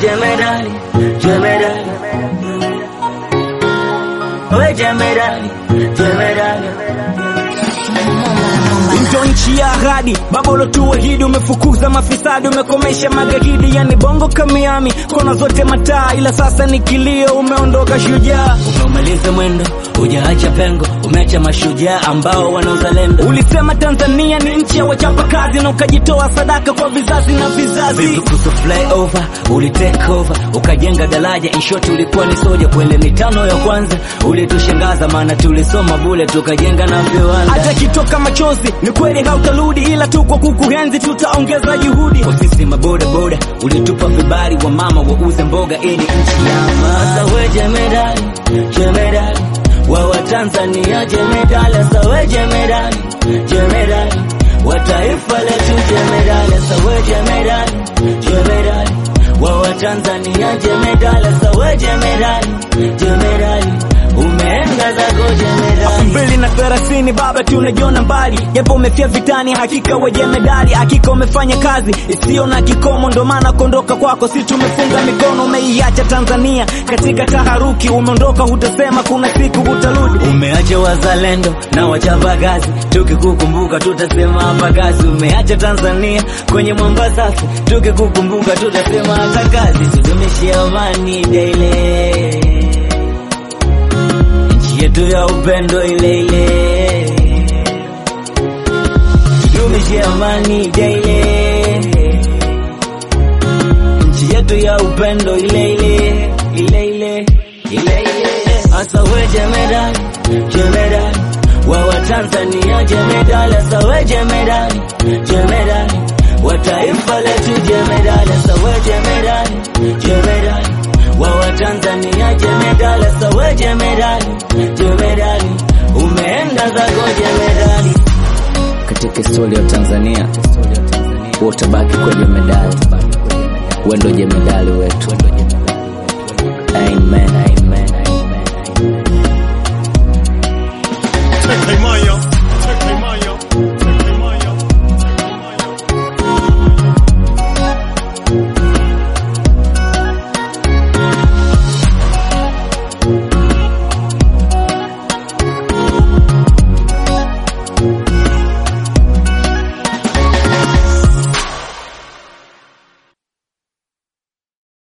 jemedali, jemedali. We jemedali, jemedali. Ndio nchi ya ahadi, baba ulotuahidi, umefukuza mafisadi, umekomesha magaidi, yani bongo kamiami, kona zote mataa, ila sasa ni kilio, umeondoka shujaa. Umeumaliza mwendo, hujaacha pengo, umeacha mashujaa ambao wana uzalendo. Ulisema Tanzania ni nchi ya wachapa kazi, na ukajitoa sadaka kwa vizazi na vizazi. Vipi kuhusu flyover, uli take over, ukajenga daraja, in short ulikuwa ni soja kwele mitano ya kwanza, ulitushangaza maana tulisoma bule tukajenga na viwanda. Hata kitoka machozi, ni kweli hautarudi, ila tu kwa kukuhenzi tutaongeza juhudi. Kwa sisi maboda boda, ulitupa vibali wa mama wauze mboga ili nchi ya Sasa we jemedali, jemedali wa Watanzania jemedali, sasa we jemedali, jemedali wa taifa letu jemedali, sasa we jemedali, jemedali wa Watanzania jemedali, sasa we jemedali, jemedali umeenda zako jemedali. mbili na thelathini baba, tunajiona mbali, japo umefia vitani, hakika weje medali, hakika umefanya kazi isiyo na kikomo, ndo maana kuondoka kwako si tumefunga mikono. Umeiacha Tanzania katika taharuki, umeondoka, hutasema kuna siku utarudi. Umeacha wazalendo na wachapa kazi, tukikukumbuka tutasema hapa kazi. Umeacha Tanzania kwenye mwamba safi, tukikukumbuka tutasema hata kazi. Tudumishe amani daily, nchi yetu ya upendo ile ile. Tudumishe amani daily, nchi yetu ya upendo ile ile ile ile ile ile. Asa we jemedali, jemedali wa Watanzania jemedali, asa we jemedali, jemedali wa taifa letu jemedali, asa we jemedali, jemedali wa Watanzania jemedali, asa we jemedali, jemedali umeenda zako jemedali. Katika historia ya Tanzania utabaki kwa jemedali, wewe ndo jemedali wetu. Amen, amen, amen. Hey, Maya.